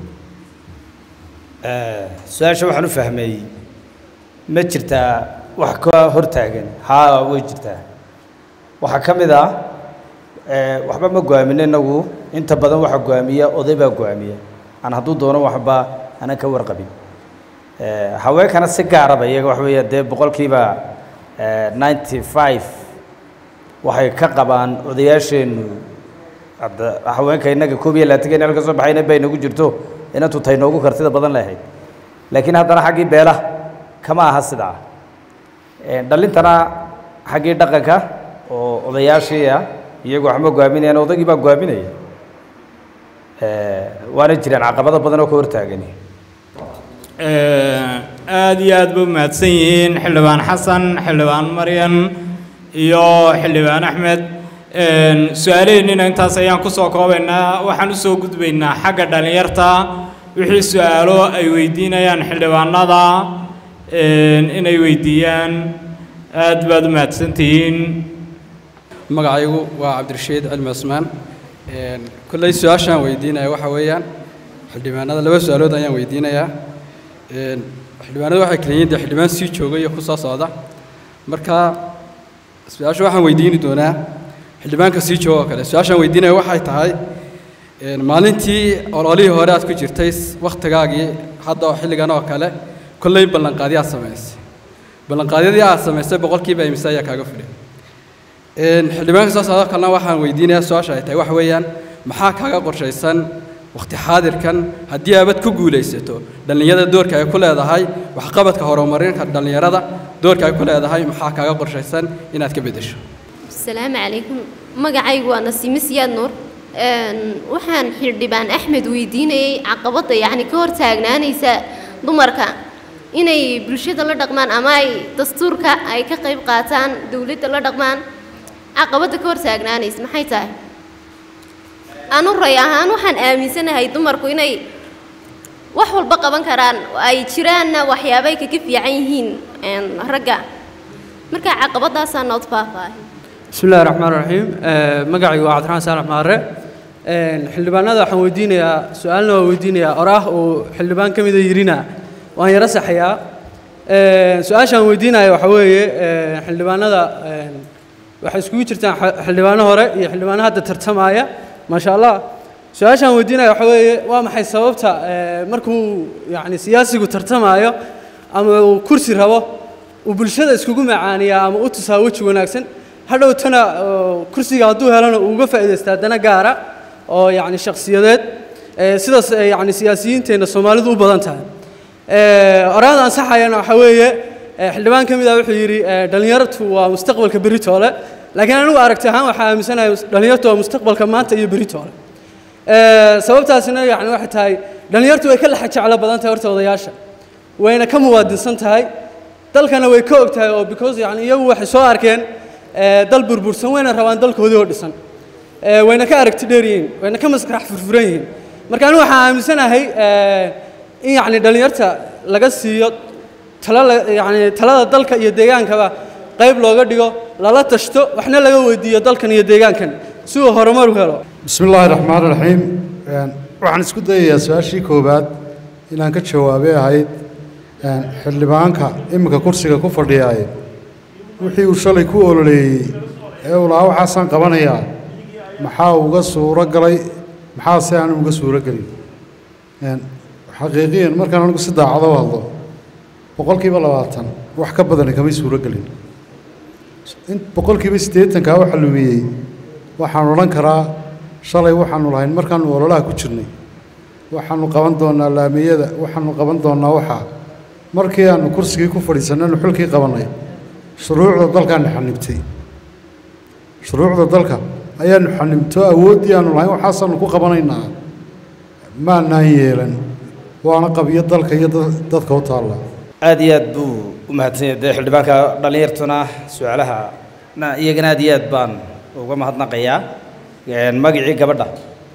su-aasha waxaan u fahmay ma jirtaa wax ka hortaagan haa way jirtaa waxaa ka mid ah waxba ma go-aamino inagu inta badan waxa go-aamiya oday baa go-aamiya aan hadduu doono waxba aanan ka warqabin haweenkana si gaaraba iyaga waxa weeya dee boqolkiiba ninety five waxay ka qabaan odayaasheennu hadda haweenka innaga koob iyo labaatanka in halka soo baxayna bay nagu jirto inantu tay noogu kartida badan lahayd laakiin haddana xaggii beelaha kama aha sidaa dhalintana xaggii dhaqanka oo odayaashii ah iyagu waxma go-aaminayaan odaygii baa go-aaminaya waana jiraan caqabado badan oo ka hortaagani aada iyo aad ba u mahadsan yihiin xildhibaan xasan xildhibaan maryan iyo xildhibaan axmed su-aalaheennina intaas ayaan kusoo koobaynaa waxaan usoo gudbaynaa xagga dhallinyarta wixii su-aalo ay weydiinayaan xildhibaanada inay weydiiyaan aad baad u mahadsantihiin magacaygu waa cabdirashiid cilmi cusmaan kolley su-aashaan weydiinaya waxa weeyaan xildhibaanada laba su-aalood ayaan weydiinayaa xildhibaanada waxay kala yihiin dee xildhibaan sii jooga iyo ku soo socda marka su-aasha waxaan weydiini doonaa xildhibaanka sii jooga oo kale su-aashaan weydiinaya waxay tahay maalintii ololihii hore aad ku jirtay wakhtigaagii hadda oo xilligan oo kale kolley ballanqaadyo aad samaysay ballanqaadyadii aad samaysay boqolkiiba imise ayaa kaaga fidhay xildhibaanka soo socdo kalena waxaan weydiinayaa su-aasha ay tahay waxa weeyaan maxaa kaaga qorshaysan wakhti xaadirkan haddii aabad ku guulaysato dhallinyarada doorka ay ku leedahay waxqabadka horumarinka dhallinyarada doorka ay ku leedahay maxaa kaaga qorshaysan inaad ka beddesho asalaamu calaykum magacaygu waa nasiime siyaad nuur waxaan xildhibaan axmed weydiinayay caqabadda yacni ka hor taagnaanaysa dumarka inay bulshada la dhaqmaan ama ay dastuurka ay ka qayb qaataan dowladda la dhaqmaan caqabadda ka hor taagnaanaysa maxay tahay anu ray ahaan waxaan aaminsanahay dumarku inay wax walba qaban karaan oo ay jiraanna waxyaabay kaga fiican yihiin een, ragga marka caqabadaasaa nood faahfaahin بسم الله الرحمن الرحيم مقعي وعبد الرحمن سالم مارة xildhibaanada waxaan weydiinayaa su-aalna waa weydiinayaa oraah uu xildhibaan ka mida yirina waan yaro saxayaa su-aashaan weydiinaya waxaa weeye xildhibaanada waxay iskugu jirtaan xa- xildhibaano hore iyo xildhibaano hadda tartamaya maasha allah su-aashaan weydiinaya waxaa weeye waa maxay sababta eh, markuu yani siyaasigu tartamayo ama uu kursi rabo uu bulshada iskugu macaaniyaa ama u tusaa weji wanaagsan hadhowtana oo kursiga hadduu helana uu uga faa'iidaystaa dana gaara oo yacni shakhsiyadeed eh, sidaas eh, yacni siyaasiyiinteenna soomaalidu u badan tahay Eh, oraada ansaxayana waxaa weeye eh, xildhibaan ka mid ah wuxuu yidhi eh, dhallinyartu waa mustaqbalka beritoole laakiin anigu aragti ahaan waxaa aaminsanahay dhallinyartu waa mustaqbalka maanta iyo beritoole Eh, sababtaasina yani waxay tahay dhallinyartu way ka lexa jeclo badan tahay horta odayaasha wayna ka muwaadinsan tahay dalkana way ka og tahay oo because yani iyagu waxay soo arkeen eh, dal burbursan wayna rabaan dalkoodii oo dhisan Eh, wayna ka aragti dheer yihiin wayna ka maskax furfuran yihiin marka anigu waxaan aaminsanahay eh, in yacni dhallinyarta laga siiyo tala la- yacni talada dalka iyo deegaankaba qayb looga dhigo lala tashto waxna laga weydiiyo dalkan iyo deegaankan si uu horumar u helo بسم الله الرحمن الرحيم Een, waxaan isku dayayaa su-aashii koowaad inaan ka jawaabay ahayd een, xildhibaanka iminka kursiga ku fadhiyaaye wixii uu shalay ku ololeeyey ee uu lahaa waxaasaan qabanayaa maxaa uga suuro galay maxaase aan uga suuro gelin Een, xaqiiqiyan markaan anigu si daacado u hadlo boqolkiiba labaatan wax ka badani kamay suuro gelin in boqolkiiba siddeetankaa waxa lumiyey waxaan odhan karaa shalay waxaanu lahayn markaanu ololaha ku jirnay waxaanu qaban doonaa laamiyada waxaanu qaban doonaa waxaa markii aanu kursigii ku fadhiisannaynu xilkii qabannay shuruucda dalkaanu xanibtay shuruucda dalka ayaanu xanibto awooddii aanu lahayn waxaasaanu ku qabanaynaa maanaan yeelan waana qabiyo dalka iyo dad- dadka u taalla aad iyo aad buu u mahadsan yahay dee xildhibaanka dhallinyartuna su-aalaha na iyagana aad iyo aad baan uga mahadnaqayaa Een, magacii gabadha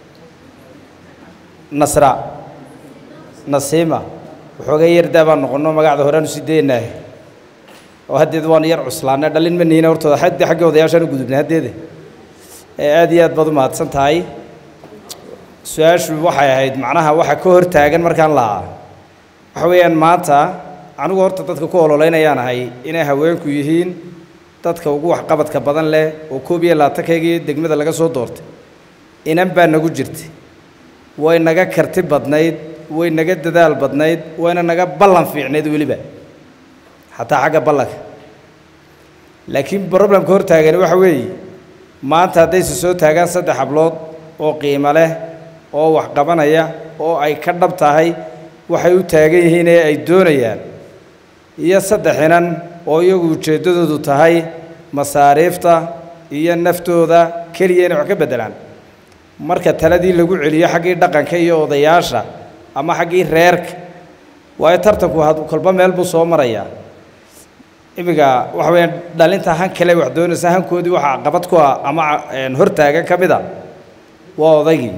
nasra nasiima waxoogay yardaa baan noqonno magacda horeanu sii daynaah oo haddeed waanu yar cuslaanay dhalin ma niina hortooda xaddi xagga odayaashaan u gudubnay haddeede Ee, aad iyo aad baad u mahadsan tahay su-aashu waxay ahayd macnaha waxa ka hor taagan markaan lahaa waxa weeyaan maanta anigu horta dadka ku ololeynayaan ahay inay haweenku yihiin dadka ugu waxqabadka badan leh oo koob iyo labaatankayagii degmada laga soo doortay inan baa nagu jirtay way naga karti badnayd way naga dadaal badnayd wayna naga ballan fiicnayd weliba xataa xagga ballanka laakiin problemka hor taagani waxa weeye maanta haddayse soo taagaan saddex hablood oo qiimo leh oo wax qabanaya oo ay ka dhab tahay waxay u taagan yihiin ee ay doonayaan iyo saddex inan oo iyagu ujeeddadoodu tahay masaariifta iyo naftooda keliya inay wax ka beddelaan marka taladii lagu celiyo xaggii dhaqanka iyo odayaasha ama xaggii reerka waayo tartanku had kolba meel buu soo marayaa iminka waxa weeyaan dhalinta han kale wax doonaysa hankoodii waxaa qabad ku ah ama een, hortaagan ka mid a waa odaygii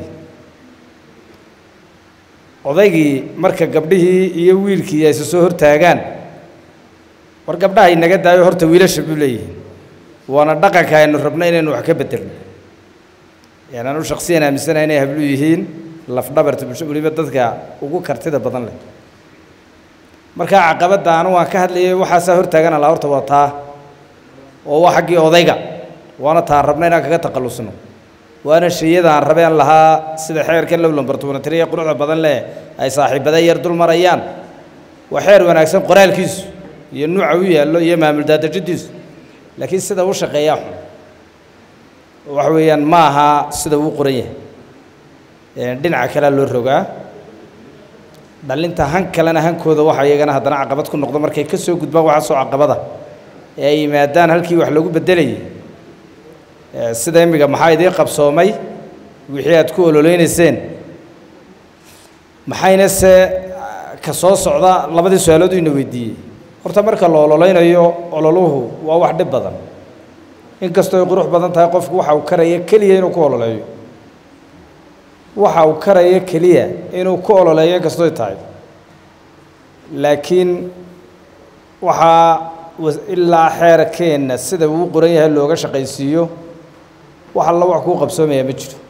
odaygii marka gabdhihii iyo wiilkii ay isa soo hortaagaan war gabdhaha inaga daayo horta wiilasha buu leeyihiin waana dhaqanka aynu rabno inaynu wax ka bedelno yani anu shaksiyan aaminsanahay inay hablu yihiin lafdhabarta bulsho weliba dadka ugu kartida badan leh markaa caqabadda anu waan ka hadlayay waxaasaa hortaagana la horta waa taa oo waa xaggii odayga waana taan rabna inaan kaga takhallusno waana shayada aan rabeen lahaa sida xeerkan low lambar tobanatiriya quruxda badan leh ay saaxiibada yar dul marayaan waa xeer wanaagsan qoraalkiisu iyo nuuca u yaallo iyo maamul daadajadiisu laakiin sida u shaqeeyaa xun waxa weeyaan ma aha sida uu qoran yahay Ee, dhinaca kalea loo rogaa dhalinta han kalena hankooda waxa iyagana haddana caqabad ku noqdo markay ka soo gudbaan waxa soo caqabada ee ay yimaadaan halkii wax lagu beddelayay Ee, sida immiga maxaa idiin qabsoomay wixii aad ku ololeynayseen maxayna se ka soo socda labadii su-aalood ina weydiiyey horta marka la ololeynayo ololuhu waa wax dhib badan inkastoo ay qurux badan tahay qofku waxa uu karaya keliya inuu ku ololeeyo waxa uu karaya keliya inuu ku ololeeyo inkastoo ay tahay laakiin waxaa was- ilaa xeerkeenna sida uu u qoran yahay looga shaqaysiiyo wax alla wax kuu qabsoomaya ma jiro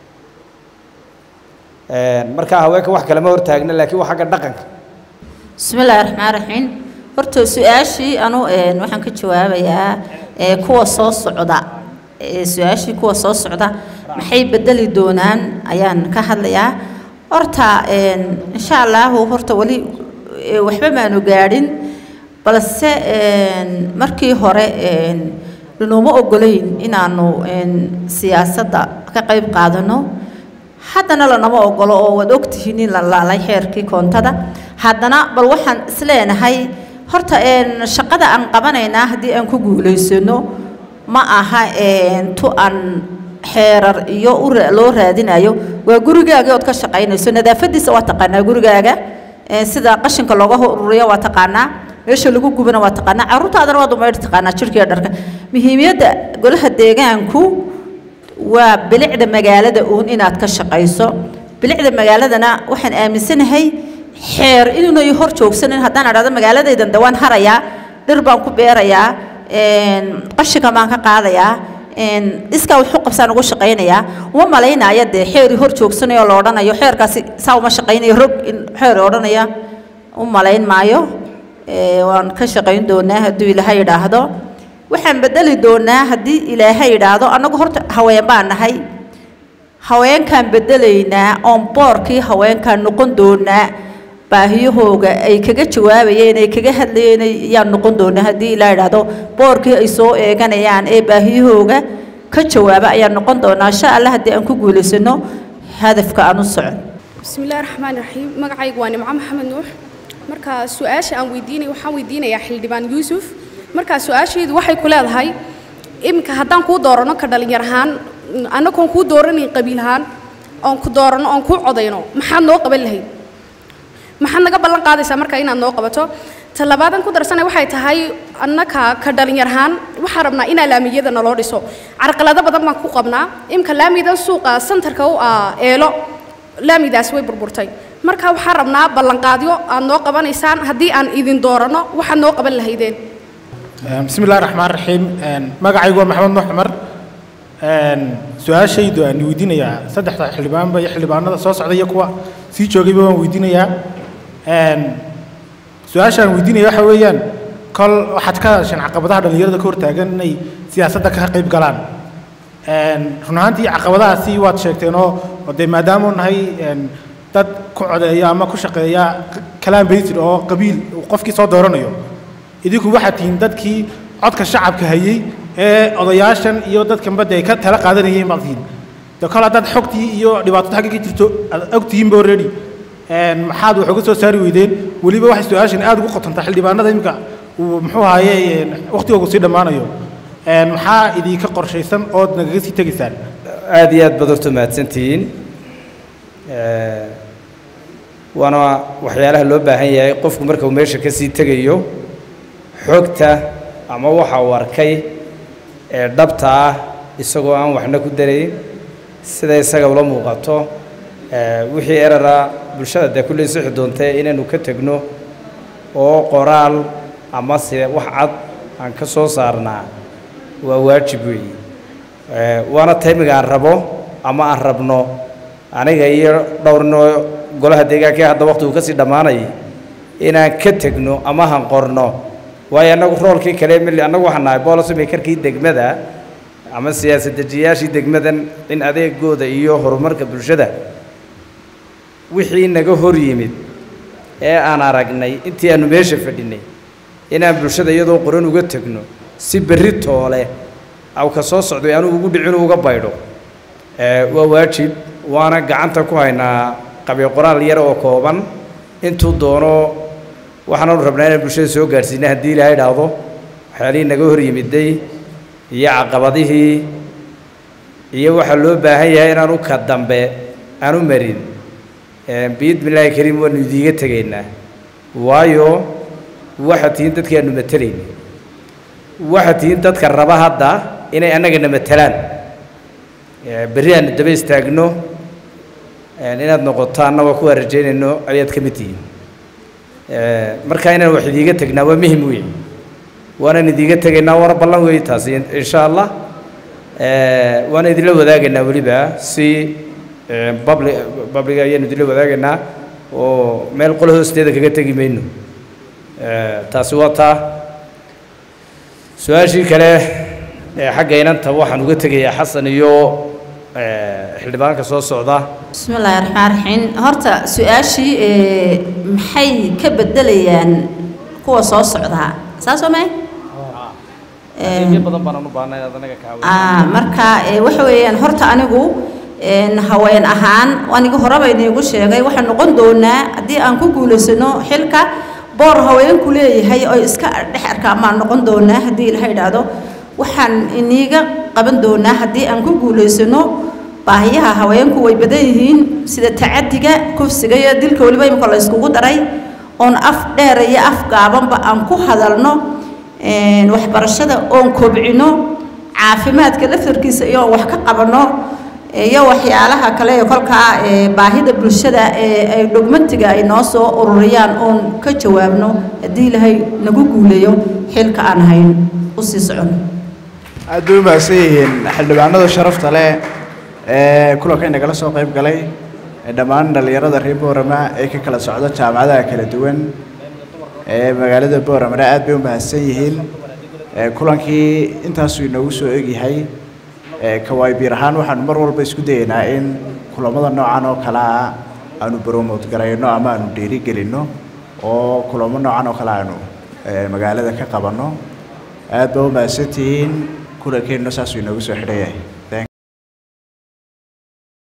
markaa haweenka wax kalema hortaagna laakiin waa xagga dhaqanka bismi illaahi raxmaan raxiim horta su-aashii anu een, waxaan ka jawaabayaa ee, kuwa soo socda ee, su-aashii kuwa soo socda maxay bedeli doonaan ayaan ka hadlayaa horta een, insha allahu horta weli ee, waxba maanu gaadhin balse een, markii hore een, lanooma ogolayn inaanu een, siyaasadda ka qayb qaadano haddana lanama ogolo oo waad ogtihiin in la laalay xeerkii koontada haddana bal waxaan isleenahay horta een shaqada aan qabanaynaa haddii aan ku guulaysano ma aha een tu aan xeerar iyo u ra- loo raadinayo waa gurigaaga ood ka shaqaynayso nadaafadiisa waa taqaanaa gurigaaga een sida qashinka looga ururiyo waa taqaanaa meesha lagu gubana waa taqaanaa carruurtaadana waad umaydhi taqaanaa jirkiiyo dharka muhiimiyadda golaha deegaanku waa bilicda magaalada uun inaad ka shaqayso bilicda magaaladana waxaan aaminsanahay xeer inuunay hor joogsanin haddaan idhahdo magaaladaydan dawaan harayaa dhir baan ku beerayaa een, qashinka baan ka qaadayaa een, iskaa wuxuu qabsaan ugu shaqaynayaa uma malaynaya dee xeeri hor joogsanayo la odhanayo xeerkaasi saa uma shaqaynayo rog in xeer odhanaya u malayn maayo ee, waan ka shaqayn doonaa hadduu ilaahay yidhaahdo waxaan bedeli doonaa haddii ilaahay yidhaahdo annagu horta haween baan nahay haweenkaan bedelaynaa oon boorkii haweenkaan noqon doonaa baahiyahooga ay kaga jawaabayeen ay kaga hadlayeen ayaan noqon doonaa haddii ilaa yidhaahdo boorkii ay soo eeganayaan ee baahiyahooga ka jawaaba ayaan noqon doonaa insha allah haddii aan ku guulaysano hadafka aan u socon بسم الله الرحمن الرحيم مقعي واني مع محمد نوح مركا سؤال أن ويديني وحان ويديني يا حلدبان يوسف مركا سؤال شيء waxay ku leedahay imika haddaan kuu doorano ka dhalinyar ahaan annagoon kuu dooranayn qabiil ahaan oon ku doorano oon kuu codayno maxaad noo qaban lahayd maxaad naga ballan qaadaysaa marka inaad noo qabato ta labaadan ku darsanay waxay tahay annaka ka dhalinyar ahaan waxaan rabnaa inaa laamiyada naloo dhiso carqalado badan baan ku qabnaa imika laamidan suuqa santarka u ah eelo laamidaas way burburtay marka waxaan rabnaa ballanqaadyo aad noo qabanaysaan haddii aan idin doorano waxaad noo qaban lahaydeen بسم الله الرحمن الرحيم magacaygu waa maxamed nuux cumar su-aashaydu aan weydiinayaa saddexda xildhibaanba iyo xildhibaanada soo socda iyo kuwa sii joogayba waan weydiinayaa su-aasha aan weydiinaya waxa weeyaan kol waxaad ka hadasheen caqabadaha dhallinyarada ka hortaagan inay siyaasadda ka qayb galaan run ahaantii caqabadahaasi waad sheegteen oo oo dee maadaama u nahay dad ku codeeya ama ku shaqeeya kalaan baysid oo qabiil uu qofkii soo dooranayo idinku waxaad tihiin dadkii codka shacabka hayey ee odayaashan iyo dadkan badda ay ka tala qaadanayeen baad tihiin de kol haddaad xogtii iyo dhibaatada xagga ka jirto aad og tihiinba already maxaad wax uga soo saari weydeen weliba waxay su-aashan aad ugu qotontaa xildhibaanada imika uu muxuu ahaaye waqtigoogu sii dhammaanayo maxaa idinka qorshaysan ood nagaga sii tegaysaan aad iyo aad baad horta mahadsantihiin waana waxyaalaha loo baahan yahay qofku marka uu meesha ka sii tegayo xogta ama waxa uu arkay ee dhabta ah isagoo aan waxna ku darayn sida isaga ula muuqato wixii erara bulshada dee kulley sixi doontee inaynu ka tegno oo qoraal ama se wax cad aan ka soo saarnaa waa waajib weeye waana taymiga aan rabo ama aan rabno aniga iyo dhowrnoo golaha deegaanka ee hadda waqtigu ka sii dhammaanayay inaan ka tegno ama han qorno waayo annagu roolkii kale mili annagu waxaan nahay policy makerkii degmada ama siyaasad dejiyaashii degmadan in adeegooda iyo horumarka bulshada wixii naga hor yimid ee aan aragnay intii aanu meesha fadhinay inaan bulshada iyadoo qoran uga tegno si berri toole aw ka soo socday anugu ugu dhicin uga baydho waa waajib waana gacanta ku haynaa qabi qoraal yar oo kooban intuu doono waxaanu rabnaa inaan bulshada soo gaadhsiina haddii ilaahay idhaahdo waxyaalihii naga hor yimiday iyo caqabadihii iyo waxaa loo baahan yahay inaanu ka dambe aanu marin biidmi illaahi kariim waanu idiiga tegaynaa waayo waxaad tihiin dadkii aanu matelayna waxaad tihiin dadka raba hadda inay annagana matelaan Eh, berri aanu daba istaagno eh, inaad noqotaanna waa kuwaa rajaynayno ayaad ka mid tihiin Eh, marka inaan wax idiiga tegnaa waa muhim weeye waanaan idiiga tegaynaa waana ballan weeye taasi in- insha allah Eh, waana idinla wadaagaynaa weliba si eh, public public ayaanu idinla wadaagaynaa oo meel qolo hoosteeda kaga tegi mayno Eh, taasi waa taa su-aashii kale ee xagga inanta waxaan uga tegayaa xasan iyo eh, xildhibaanka soo socda بسم الله الرحمن الرحيم هرتا سؤاشي maxay ka bedelayaan kuwa soo socda saas oo may adeegyo badan baan u baahnay inaad anaga kaa ah marka ee, waxa weeyaan horta anigu een haween ahaan anigu horeba idiinku sheegay waxaan noqon doonaa haddii aan ku guulaysano xilka boor haweenku leeyahay oo iska dhex arkaa maan noqon doonaa haddii ilaha idhaahdo waxaan iniiga qaban doonaa haddii aan ku guulaysano baahiyaha haweenku way badan yihiin sida tacadiga kufsiga iyo dilka weliba imika la iskugu daray oon af dheer iyo af gaabanba aan ku hadalno een, waxbarashada oon kobcino caafimaadka laftarkiisa iyo wax ka qabano iyo waxyaalaha kale ee kolkaa ee baahida bulshada ee ay dhugmatiga ay noo soo ururiyaan oon ka jawaabno haddii ilaahay nagu guuleeyo xilka aan hayn u sii socono aad bay u mahadsan yihiin xildhibaanada sharafta leh ee kulanka inagala soo qayb galay ee dhammaan dhallinyarada reer boorama ee ka kala socda jaamacadaha kala duwan ee magaalada booramana aad bay u mahadsan yihiin ee kulankii intaasuu inoogu soo egyahay ee kawaabiir ahaan waxaanu mar walba isku dayaynaa in kulamada noocan oo kale ah aanu promote garayno ama aanu dhiirigelinno oo kulamo noocan oo kale aanu ee, magaalada ka qabanno aad baa u mahadsantihiin kulankeenna saasuu inoogu soo xidhan yahay